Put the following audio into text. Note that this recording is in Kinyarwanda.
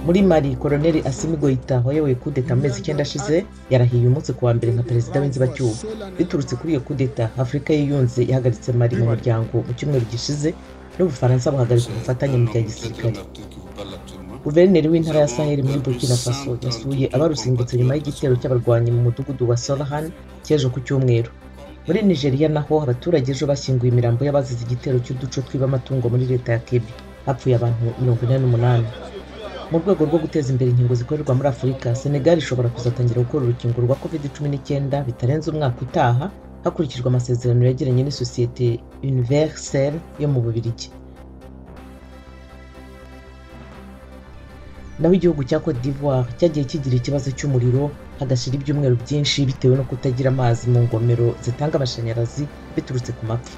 muri mari koroneli asimi goita wayoboye kudeta amezi icyenda ashize yarahiye umunsi ku wa mbere nka perezida w'inzibacyuho biturutse kuri iyo kudeta afurika yiyunze yahagaritse mari mu muryango mu cyumweru gishize n'ubufaransa buhagarika ubufatanye mu bya gisirikare guverineri w'intara ya saheli muri burkina faso yasuye abarusimbutse nyuma y'igitero cy'abarwanyi mu mudugudu wa sorahan cy'ejo ku cyumweru muri nigeria naho abaturage ejo bashyinguye imirambo y'abazize igitero cy'uduco twiba amatungo muri leta ya kebi hapfuye abantu mirongo ine n'umunani mu rwego rwo guteza imbere inkingo zikorerwa muri afurika senegali ishobora kuzatangira gukora urukingo rwa covid cumi n'icyenda bitarenze umwaka utaha hakurikijwe amasezerano yagiranye n'isosiyete universel yo mu bubirigi naho igihugu cya cote d'ivoire cyagiye kigira ikibazo cy'umuriro hagashira ibyumweru byinshi bitewe no kutagira amazi mu ngomero zitanga amashanyarazi biturutse ku mapfa